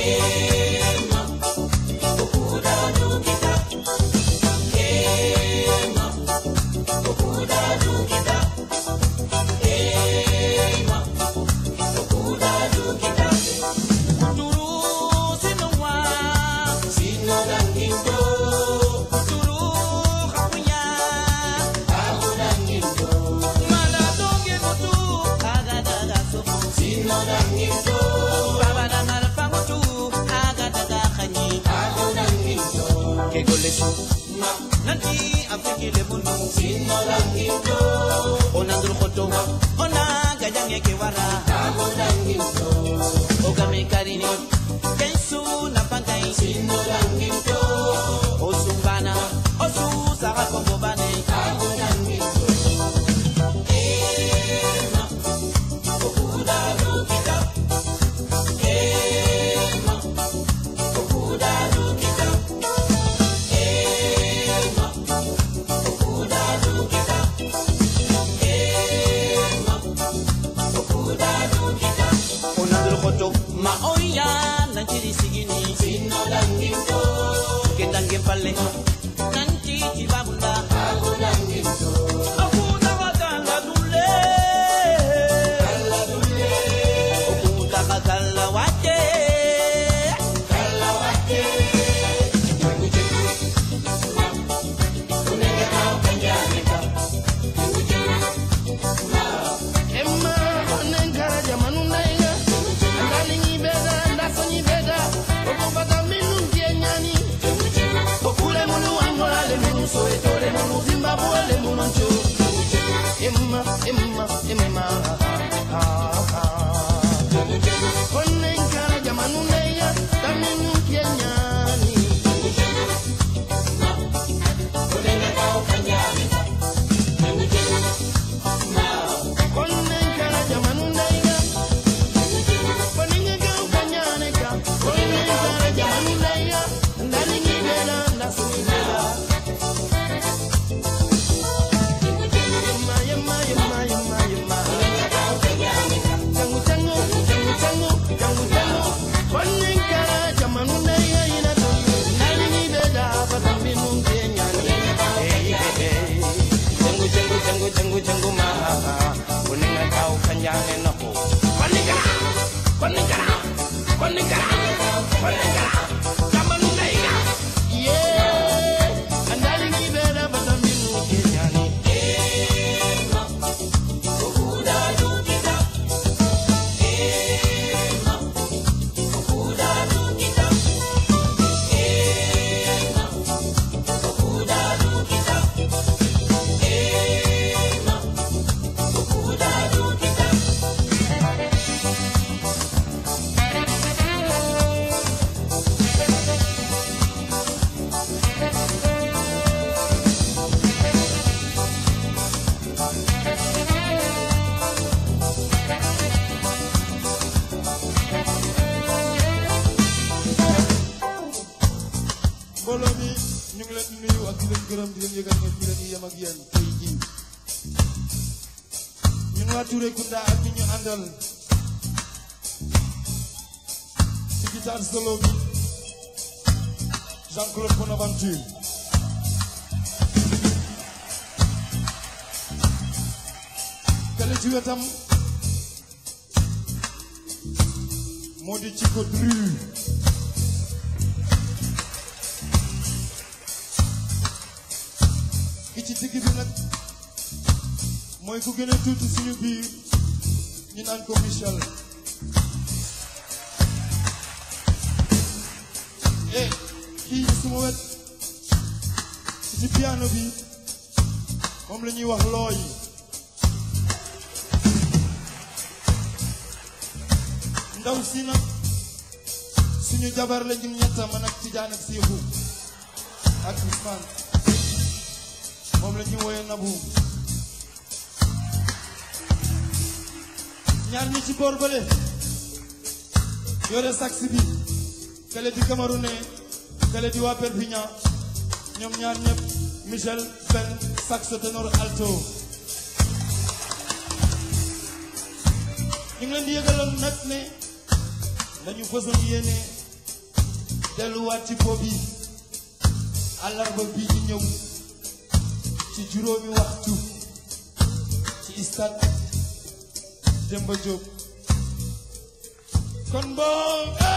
nanti afikile munu onandul khoto ona gajange ke wara ogame karini kensu na pangai osumbana osu saka kombo bane onandul khoto ma oya nanchiri sigini ketange palle nanti chibabunda akuna wakala dule okuta kakala wate Emma onenkara jamanu ndaiga andalingi beda ndasonyi beda okupata minu ndienyani okule munu wangolale munu soetole munu zimbabwele munu ncho Emma Emma Emma onenkara jamanu ndaiga taminu ndienyani onenkara jamanu ndaiga Poninga ukanyaneka, poninga jamanulaya, ndalingibela ndasubira. Yema, yema, yema, yema, yema. Changu, changu, changu, changu, changu, changu. Poninga jamanulaya inatu, ndalingibela patambinu nkenyani. Hey, hey, hey. Changu, changu, changu, changu, changu, ma. Poninga ukanyane nako. Poninga Koningara, koningara, koningara, jamanu naiga. Yeah, andali ngibera batambinu kenyani. mbooloo mi ñu ngi leen di nuyu ak di leen gërëm di leen yëgal ne fi la ñuy yem ak yéen tey jii ñun waa Touré Kunda ak ñi ñu àndal ci guitare solo bi Jean-Claude Bonaventure kale ci wetam moo di Chico Dru ki ci digg bi nag mooy ku gën a tuuti suñu biir ñu naan ko Michel eh kii suma wet ci ci piano bi moom la ñuy wax looy ndaw si nag suñu jabar la ñun ñetta man ak Tijaan ak Seexu ak Ousmane moom la ñu woyee nabu ñaar ñi ci boor bële yore sax bi kale di Camerounais kale di waa Perpignan ñoom ñaar ñëpp Michel Ben sax ténor alto ñu ngi leen di yëgaloon nag ne dañu fësoon yéene delluwaat ci po bi àllarba bii di ñëw ci juróomi waxtu ci stade Demba Diop kon boo